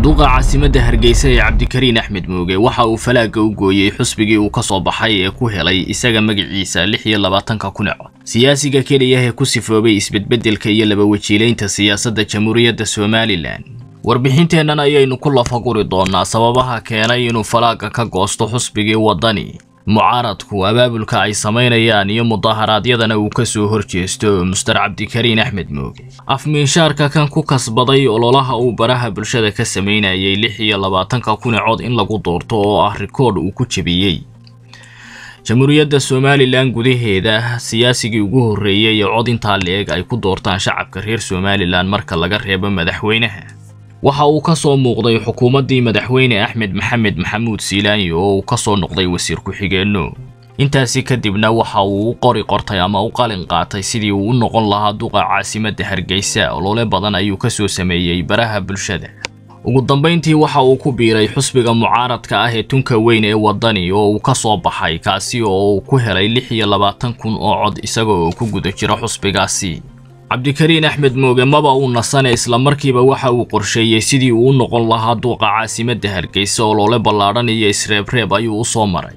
duqa caasimadda hargeysa ee cabdikariin axmed mooge waxa uu falaagga u gooyey xusbigii uu ka soo baxay ee ku helay isaga magaciisa lix iyo labaatanka kun cod siyaasiga keliya ee ku sifoobay isbedbeddelka iyo laba wajiilaynta siyaasadda jamhuuriyadda somalilan warbixinteennan ayaynu ku lafaguri doonnaa sababaha keenay inuu falaagga ka goosto xusbigii waddani mucaaradku abaabulka ay samaynayaan iyo mudaharaadyadana uu ka soo horjeesto muster cabdikariin axmed mooge afmiinshaarka kan ku kasbaday ololaha uu baraha bulshada ka samaynayay lix iyo labaatanka kun cod in lagu doorto oo ah rikoodh uu ku jebiyey jamhuuriyadda somalilan gudaheeda siyaasigii ugu horreeyey ee cod intaa la-eg ay ku doortaan shacabka reer somalilan marka laga reebo madaxweynaha waxa uu ka soo muuqday xukuumaddii madaxweyne axmed maxamed maxamuud siilaanyo oo uu ka soo noqday wasiir ku-xigeenno intaasi kadibna waxa uu u qori qortay ama u qalin qaatay sidii uu u noqon lahaa duqa caasimadda hargeysa olole badan ayuu ka soo sameeyey baraha bulshada ugu dambayntii waxa uu ku biiray xusbiga mucaaradka ah ee tunka weyn ee waddani oo uu ka soo baxay kaasi oo uu ku helay lix iyo labaatan kun oo cod isaga oo ku guda jira xusbigaasi cabdikariin axmed mooge maba uu nasane islamarkiiba waxa uu qorsheeyey sidii uu u noqon lahaa duuqa caasimadda hargeysa olole ballaadhan iyo isreebreeb ayuu u soo maray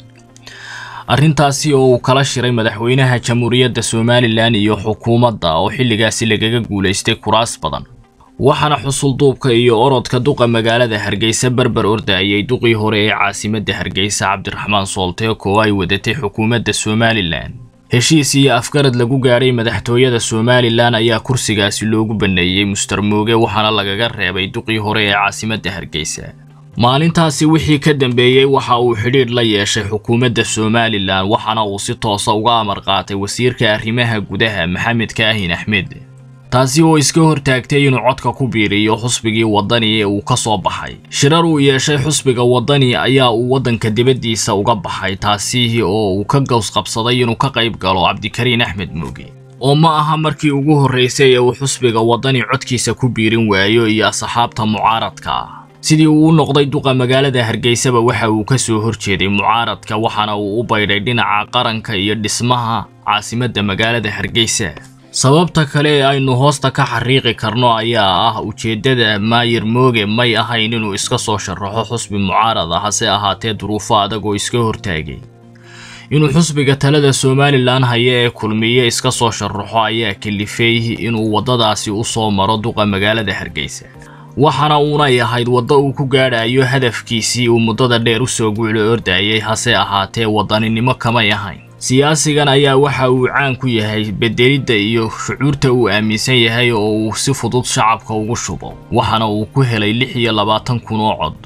arrintaasi oo uu kala shiray madaxweynaha jamhuuriyadda somalilan iyo xukuumadda oo xilligaasi lagaga guulaystay kuraas badan waxaana xusulduubka iyo orodka duqa magaalada hargeysa berber ordayay duqii hore ee caasimadda hargeysa cabdiraxmaan soolteeko oo ay wadatay xukuumadda somalilan heshiis iyo afgarad lagu gaadhay madaxtooyada somalilan ayaa kursigaasi loogu banneeyey muster mooge waxaana lagaga reebay duqii hore ee caasimadda hargeysa maalintaasi wixii ka dambeeyey waxa uu xidhiidh la yeeshay xukuumadda somalilan waxaana uu si toosa uga amar qaatay wasiirka arrimaha gudaha maxamed kaahin axmed taasi oo iska hortaagtay inuu codka ku biiriyo xusbigii waddani ee uu ka soo baxay shirar uu yeeshay xusbiga waddani ayaa uu waddanka dibaddiisa uga baxay taasi oo uu ka gowsqabsaday inuu ka qayb galo cabdikariin axmed mooge oo ma aha markii ugu horraysay ee uu xusbiga waddani codkiisa ku biirin waayo iyo asxaabta mucaaradka ah sidii uu u noqday duqa magaalada hargeysaba waxa uu ka soo horjeeday mucaaradka waxaana uu u baydhay dhinaca qaranka iyo dhismaha caasimadda magaalada hargeysa sababta kale ee aynu hoosta ka xariiqi karno ayaa ah ujeeddada maayir mooge may ahayn inuu iska soo sharaxo xusbi mucaarad ah hase ahaatee duruufo adag oo iska hortaagay inuu xusbiga talada somalilan haya ee kulmiye iska soo sharaxo ayaa kalifay inuu waddadaasi u soo maro duqa magaalada hargeysa waxaana uunay ahayd waddo uu ku gaadhayo hadafkiisii uu muddada dheer u soo guulo ordayay hase ahaatee waddaninimo kamay ahayn siyaasigan ayaa waxa uu caan ku yahay bedelidda iyo shucuurta uu aaminsan yahay oo uu si fudud shacabka ugu shubo waxaana uu ku helay lix iyo labaatan kun oo cod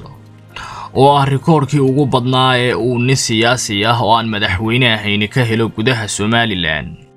oo ah rikoorkii ugu badnaa ee uu nin siyaasi ah oo aan madaxweyne ahayni ka helo gudaha somalilan